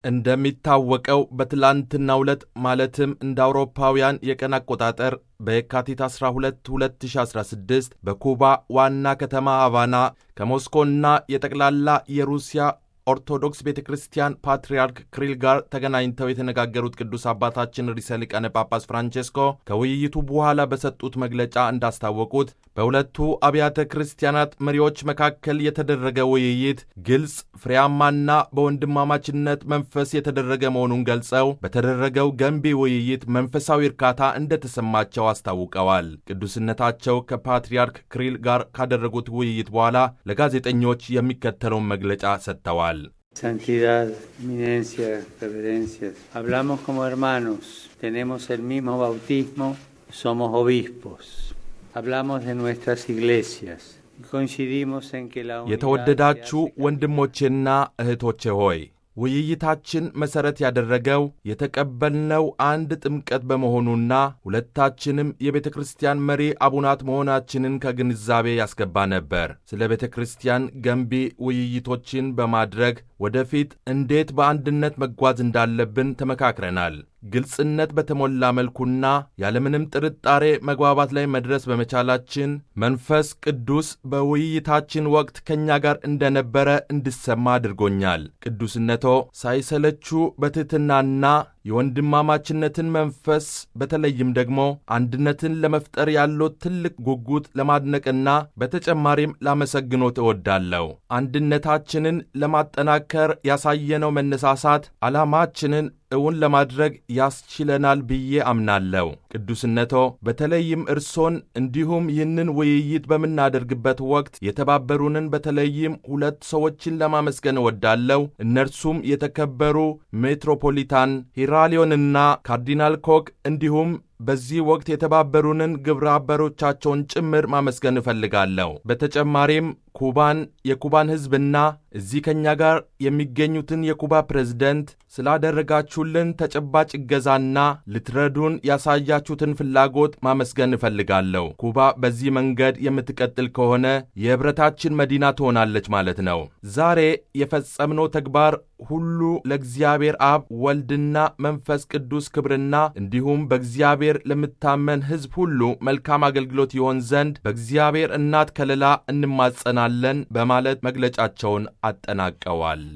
እንደሚታወቀው በትላንትናው ዕለት ማለትም እንደ አውሮፓውያን የቀን አቆጣጠር በየካቲት 12 2016 በኩባ ዋና ከተማ ሃቫና ከሞስኮና የጠቅላላ የሩሲያ ኦርቶዶክስ ቤተ ክርስቲያን ፓትርያርክ ክሪል ጋር ተገናኝተው የተነጋገሩት ቅዱስ አባታችን ርዕሰ ሊቃነ ጳጳስ ፍራንቼስኮ ከውይይቱ በኋላ በሰጡት መግለጫ እንዳስታወቁት በሁለቱ አብያተ ክርስቲያናት መሪዎች መካከል የተደረገ ውይይት ግልጽ፣ ፍሬያማና በወንድማማችነት መንፈስ የተደረገ መሆኑን ገልጸው በተደረገው ገንቢ ውይይት መንፈሳዊ እርካታ እንደተሰማቸው አስታውቀዋል። ቅዱስነታቸው ከፓትርያርክ ክሪል ጋር ካደረጉት ውይይት በኋላ ለጋዜጠኞች የሚከተለውን መግለጫ ሰጥተዋል። Santidad, eminencia, reverencias. Hablamos como hermanos, tenemos el mismo bautismo, somos obispos. Hablamos de nuestras iglesias. Coincidimos en que la unidad የተወደዳችሁ se hace ወንድሞቼና እህቶቼ ሆይ ውይይታችን መሠረት ያደረገው የተቀበልነው አንድ ጥምቀት በመሆኑና ሁለታችንም የቤተ ክርስቲያን መሪ አቡናት መሆናችንን ከግንዛቤ ያስገባ ነበር። ስለ ቤተ ክርስቲያን ገንቢ ውይይቶችን በማድረግ ወደፊት እንዴት በአንድነት መጓዝ እንዳለብን ተመካክረናል። ግልጽነት በተሞላ መልኩና ያለምንም ጥርጣሬ መግባባት ላይ መድረስ በመቻላችን መንፈስ ቅዱስ በውይይታችን ወቅት ከእኛ ጋር እንደነበረ እንድሰማ አድርጎኛል። ቅዱስነቶ ሳይሰለቹ በትሕትናና የወንድማማችነትን መንፈስ በተለይም ደግሞ አንድነትን ለመፍጠር ያለው ትልቅ ጉጉት ለማድነቅና በተጨማሪም ላመሰግኖት እወዳለሁ። አንድነታችንን ለማጠናከር ያሳየነው መነሳሳት ዓላማችንን እውን ለማድረግ ያስችለናል ብዬ አምናለሁ። ቅዱስነቶ በተለይም እርሶን እንዲሁም ይህንን ውይይት በምናደርግበት ወቅት የተባበሩንን በተለይም ሁለት ሰዎችን ለማመስገን እወዳለሁ። እነርሱም የተከበሩ ሜትሮፖሊታን ሂራሊዮንና ካርዲናል ኮክ እንዲሁም በዚህ ወቅት የተባበሩንን ግብረ አበሮቻቸውን ጭምር ማመስገን እፈልጋለሁ። በተጨማሪም ኩባን፣ የኩባን ሕዝብና እዚህ ከእኛ ጋር የሚገኙትን የኩባ ፕሬዝደንት ስላደረጋችሁልን ተጨባጭ እገዛና ልትረዱን ያሳያችሁትን ፍላጎት ማመስገን እፈልጋለሁ። ኩባ በዚህ መንገድ የምትቀጥል ከሆነ የኅብረታችን መዲና ትሆናለች ማለት ነው። ዛሬ የፈጸምነው ተግባር ሁሉ ለእግዚአብሔር አብ ወልድና መንፈስ ቅዱስ ክብርና እንዲሁም በእግዚአብሔር ለምታመን ሕዝብ ሁሉ መልካም አገልግሎት ይሆን ዘንድ በእግዚአብሔር እናት ከለላ እንማጸናለን በማለት መግለጫቸውን አጠናቀዋል።